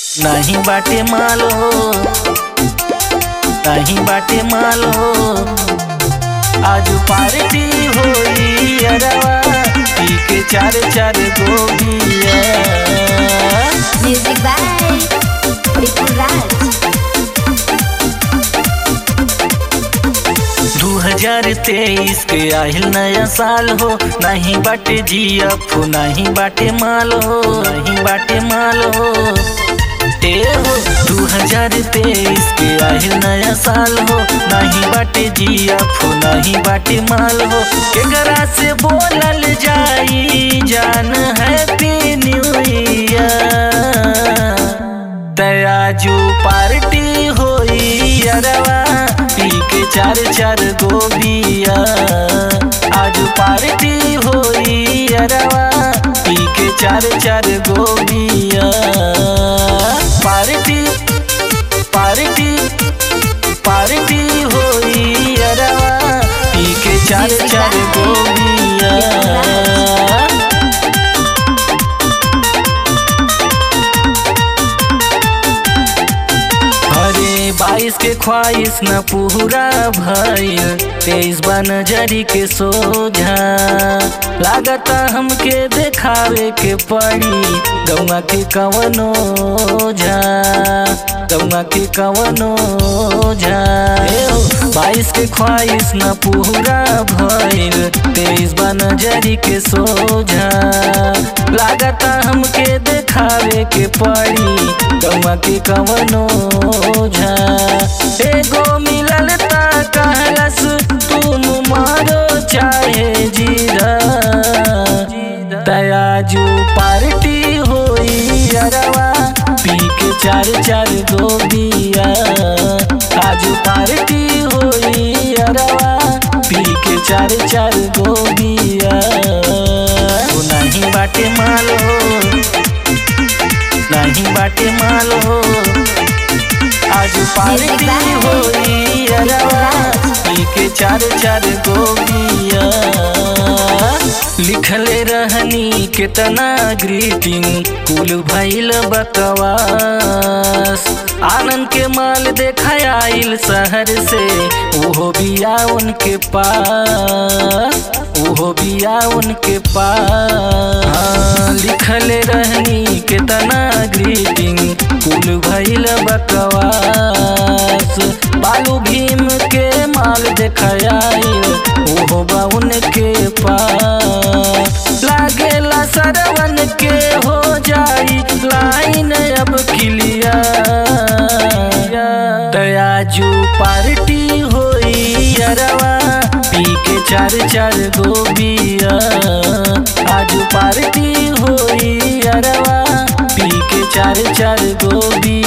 नाही बाटे माल हो नाही बाटे माल हो आज पार्टी होई अरवा पी के चार चार गोबिया Music by Vipul Raj. दू हजार तेईस के आहिल नया साल हो नहीं बाटे जीएफ नहीं बाटे माल हो नहीं बाटे माल हो ए हो दू हजार तेईस के आहिल नया साल हो नहीं बाटे जीएफ नहीं बाटे माल हो केकरा से बोलल जाई जान हैप्पी न्यू ईयर तयाजू पार्टी होई अरवा पी के चार चार गोबिया आज पार्टी होई अरवा पी के चार चार गोबिया पार्टी पार्टी पार्टी होई अरवा पी के चार चार गोबिया अरे बाईस के ख्वाहिश न पूरा भइल तेईस बा नजरी के सोझा लागता हमके देखावे के पड़ी गौवा के कवनो झा गौवा के कवनो झा ए हो, बाईस के ख्वाहिश न पूरा भइल तेईस बा नजरी के सोझा लागता हमके देखावे के पड़ी गौवा के कवनो झा एगो मिलल ता कहलस तुम मारो चाहे जीरा तयाजू पार्टी होई अरवा पी के चार चार गोबिया आज पार्टी होई अरवा पी के चार चार गोबिया ओ नहीं बाटे माल हो नहीं बाटे माल हो आज पार्टी होई अरवा पी के चार चार गोबिया लिखले रहनी कितना ग्रीटिंग कुल भइल बकवास आनंद के माल देखा आइल शहर से ओहो बिया उनके पास ओहो बिया उनके पास हाँ, लिखले रहनी कितना ग्रीटिंग कुल भइल बकवास बालू भीम के माल देखाइल ओहो बा उनके पास लागेला सरवन के हो जाई लाइन अब क्लियर दयाजू पार्टी होई अरवा पी के चार चार गोबिया आज पार्टी होई अरवा पी के चार चार गोबिया